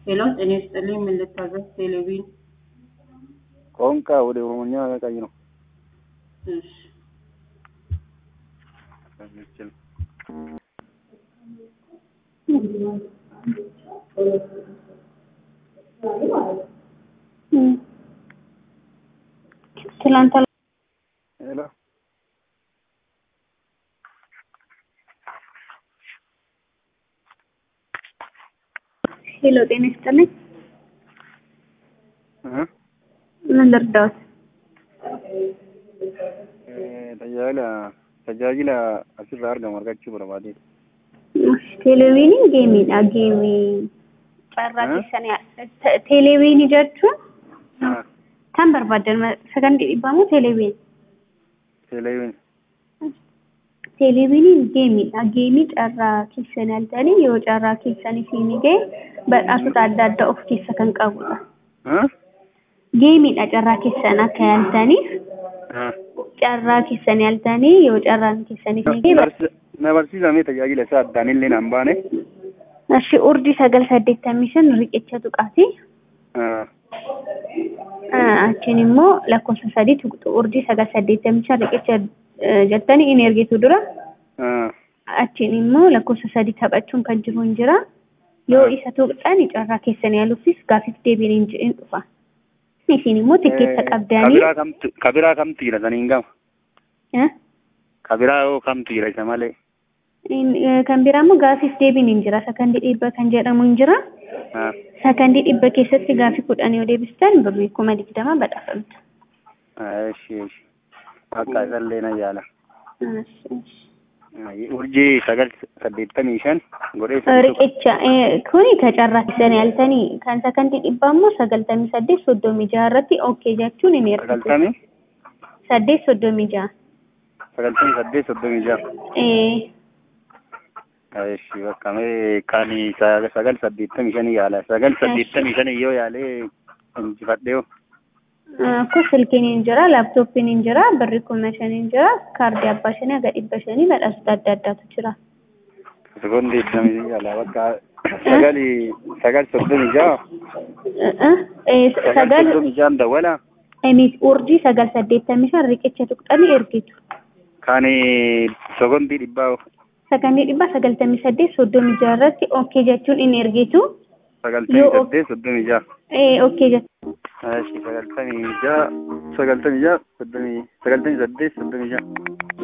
ሄሎ ጤና ይስጥልኝ ምን ልታዘዝ ቴሌቪዥን ቋንቋ ወደ ኦሮሞኛ ቀይ ነው እሺ የሚችል ትላንት ሄሎ ሄሎ ጤና ይስጥልኝ እ ምን ልርዳዎት? tajaajila tajaajila asirraa argamu argachuu barbaade Televiiniin geemiidha. Geemii carraa Eh? keessanii televiinii jechuun kan barbaadan sagantii dhibbamu televiin. televiin Televiiniin geemiidha. Geemii carraa keessanii altanii yoo carraa keessanii siinii ga'e badhaasota adda addaa of keessa kan qabudha. Geemiidha carraa keessan akka yaaltaniif carraa keessanii altanii yoo carraan keessanii siinii ga'e na barsiisamee tajaajila isaa addaan illee naan baane Ashi urjii sagal saddeettamii shan riqicha tuqaati. Achiin immoo lakkoofsa sadii tuqxu urjii sagal saddeettamii shan riqicha eh, jettanii in ergitu dura. Achiin immoo lakkoofsa sadii taphachuun kan jiru hin jira. Yoo isa tuqxan carraa keessan yaaluufis gaaffii deebiin hin hin dhufa. Isin immoo tikkeetta qabdanii kabiraa kamtu kabiraa kamtu jira saniin gama eh, kabiraa yoo kamtu jira isa malee in- eh, kan biraa immoo gaaffiif deebiin hin jira. Sakandii dhibba kan jedhamu hin jira. Ah, Sakandii dhibba keessatti gaaffii kudhan yoo deebistan birrii kuma digdama badhaafamtu. ah, eshi eshi akka isallee na yaala Ashi, ashi. Ah, urjii sagal saddeettamii shan godhee sadi tokko Riqicha eh, kuni ka carraa keessanii altanii kan sakandii dhibbaa immoo sagaltamii saddeet soddomii jaha irratti ookee jechuun hin ergitu. sagaltamii Saddeet soddomii jaha. sagaltamii saddeet soddomii jaha Eh, Eshi bakka mee kan sa- sagal saddeettamii shanii yaala sagal saddeettamii shanii yoo yaalee injifadhee Kun silkiin hin jira, laaptooppiin hin jira, birri kuma shan hin jira, kaardii abbaa shanii haga dhibba shanii badhaasota adda addaatu jira. sekondi digdamii yaala bakka sagali sagal soddomii jaha Eh, eh, eh, sagal Sagal soddomii jahan dawwala emiit urjii sagal saddeettamii shan riqicha tuqxanii ergitu. kan sekondii dhibbaa Sakandii dhibba sagaltamii saddeet soddomii jaha irratti ookee jechuun hin ergitu. sagaltamii Yoo- saddeet soddomii jaha Eh, ookee jechuun. Eshi sagaltamii jaha sagaltamii jaha soddomii sagaltamii saddeet soddomii jaha